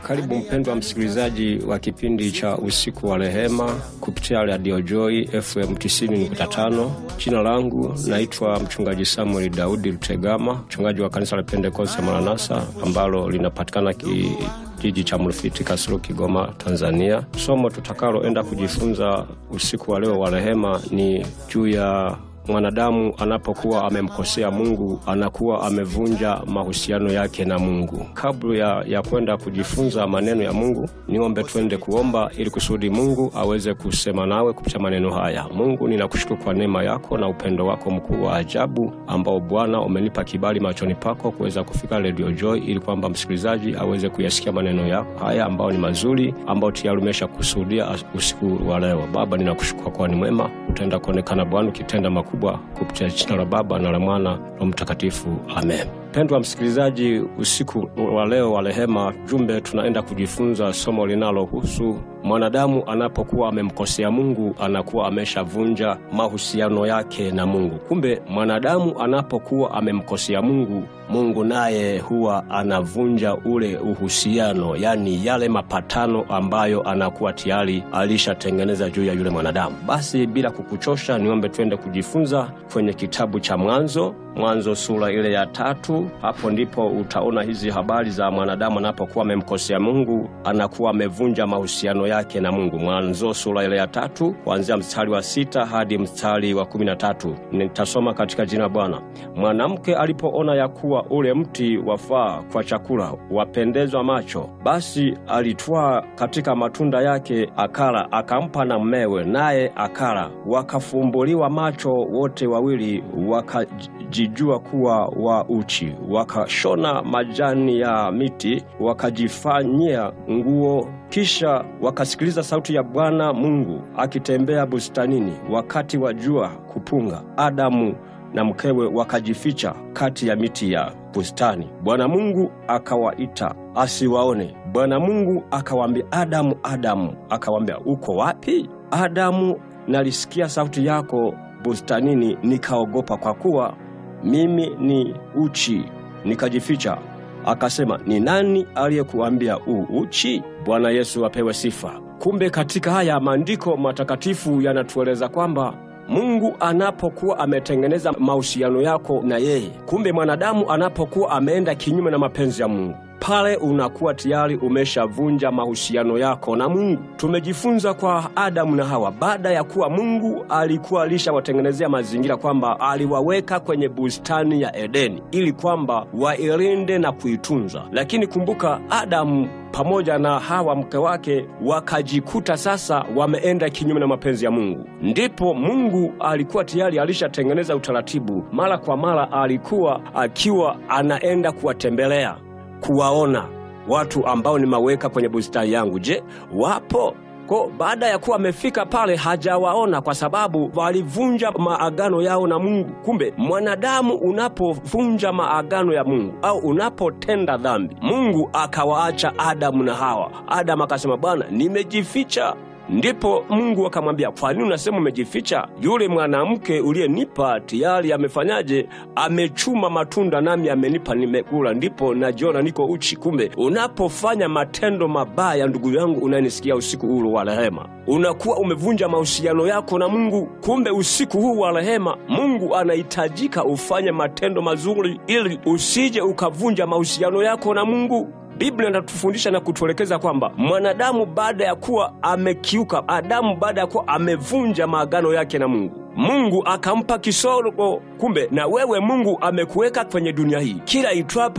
Karibu mpendwa msikilizaji wa kipindi cha usiku wa rehema kupitia Radio Joy FM 90.5. Jina langu naitwa mchungaji Samuel Daudi Lutegama, mchungaji wa kanisa la Pentekoste Maranatha ambalo linapatikana ki jiji cha Mrufiti Kasulu, Kigoma, Tanzania. Somo tutakaloenda kujifunza usiku wa leo wa rehema ni juu ya mwanadamu anapokuwa amemkosea Mungu anakuwa amevunja mahusiano yake na Mungu. Kabla ya, ya kwenda kujifunza maneno ya Mungu, niombe twende kuomba ili kusudi Mungu aweze kusema nawe kupitia maneno haya. Mungu, ninakushukuru kwa neema yako na upendo wako mkuu wa ajabu ambao Bwana umenipa kibali machoni pako kuweza kufika Radio Joy ili kwamba msikilizaji aweze kuyasikia maneno yako haya ambayo ni mazuri, ambayo tayari umesha kusudia usiku wa leo. Baba, ninakushukuru kwa ni mwema, utaenda kuonekana Bwana ukitenda makubwa kupitia jina la Baba na la Mwana na Mtakatifu, amen. Mpendwa msikilizaji, usiku wa leo wa rehema, jumbe tunaenda kujifunza somo linalohusu mwanadamu anapokuwa amemkosea Mungu anakuwa ameshavunja mahusiano yake na Mungu. Kumbe mwanadamu anapokuwa amemkosea Mungu, Mungu naye huwa anavunja ule uhusiano, yani yale mapatano ambayo anakuwa tayari alishatengeneza juu ya yule mwanadamu. Basi bila kukuchosha, niombe twende kujifunza kwenye kitabu cha Mwanzo Mwanzo sura ile ya tatu. Hapo ndipo utaona hizi habari za mwanadamu anapokuwa amemkosea Mungu, anakuwa amevunja mahusiano yake na Mungu. Mwanzo sura ile ya tatu kuanzia mstari wa sita hadi mstari wa kumi na tatu. Nitasoma katika jina Bwana. Mwanamke alipoona ya kuwa ule mti wafaa kwa chakula, wapendezwa macho, basi alitwaa katika matunda yake akala, akampa na mmewe, naye akala. Wakafumbuliwa macho wote wawili, waka jijua kuwa wa uchi, wakashona majani ya miti wakajifanyia nguo. Kisha wakasikiliza sauti ya Bwana Mungu akitembea bustanini wakati wa jua kupunga. Adamu na mkewe wakajificha kati ya miti ya bustani. Bwana Mungu akawaita asiwaone. Bwana Mungu akawaambia, Adamu, Adamu. Akawaambia, uko wapi? Adamu, nalisikia sauti yako bustanini, nikaogopa, kwa kuwa mimi ni uchi, nikajificha. Akasema, ni nani aliyekuambia u uchi? Bwana Yesu apewe sifa. Kumbe katika haya maandiko matakatifu yanatueleza kwamba Mungu anapokuwa ametengeneza mahusiano yako na yeye, kumbe mwanadamu anapokuwa ameenda kinyume na mapenzi ya Mungu pale unakuwa tayari umeshavunja mahusiano yako na Mungu. Tumejifunza kwa Adamu na Hawa, baada ya kuwa Mungu alikuwa alishawatengenezea mazingira kwamba aliwaweka kwenye bustani ya Edeni ili kwamba wailinde na kuitunza, lakini kumbuka, Adamu pamoja na Hawa mke wake wakajikuta sasa wameenda kinyume na mapenzi ya Mungu. Ndipo Mungu alikuwa tayari alishatengeneza utaratibu, mara kwa mara alikuwa akiwa anaenda kuwatembelea kuwaona watu ambao nimeweka kwenye bustani yangu. Je, wapo? Ko, baada ya kuwa amefika pale hajawaona kwa sababu walivunja maagano yao na Mungu. Kumbe mwanadamu unapovunja maagano ya Mungu au unapotenda dhambi, Mungu akawaacha Adamu na Hawa. Adamu akasema, Bwana, nimejificha Ndipo Mungu akamwambia, kwa nini unasema umejificha? Yule mwanamke uliyenipa tayari amefanyaje? Amechuma matunda nami amenipa, nimekula, ndipo najiona niko uchi. Kumbe unapofanya matendo mabaya, ndugu yangu unanisikia, usiku huu wa rehema, unakuwa umevunja mahusiano yako na Mungu. Kumbe usiku huu wa rehema, Mungu anahitajika ufanye matendo mazuri, ili usije ukavunja mahusiano yako na Mungu. Biblia inatufundisha na kutuelekeza kwamba mwanadamu baada ya kuwa amekiuka, Adamu baada ya kuwa amevunja maagano yake na Mungu, Mungu akampa kisogo. Kumbe na wewe Mungu amekuweka kwenye dunia hii, kila itwapo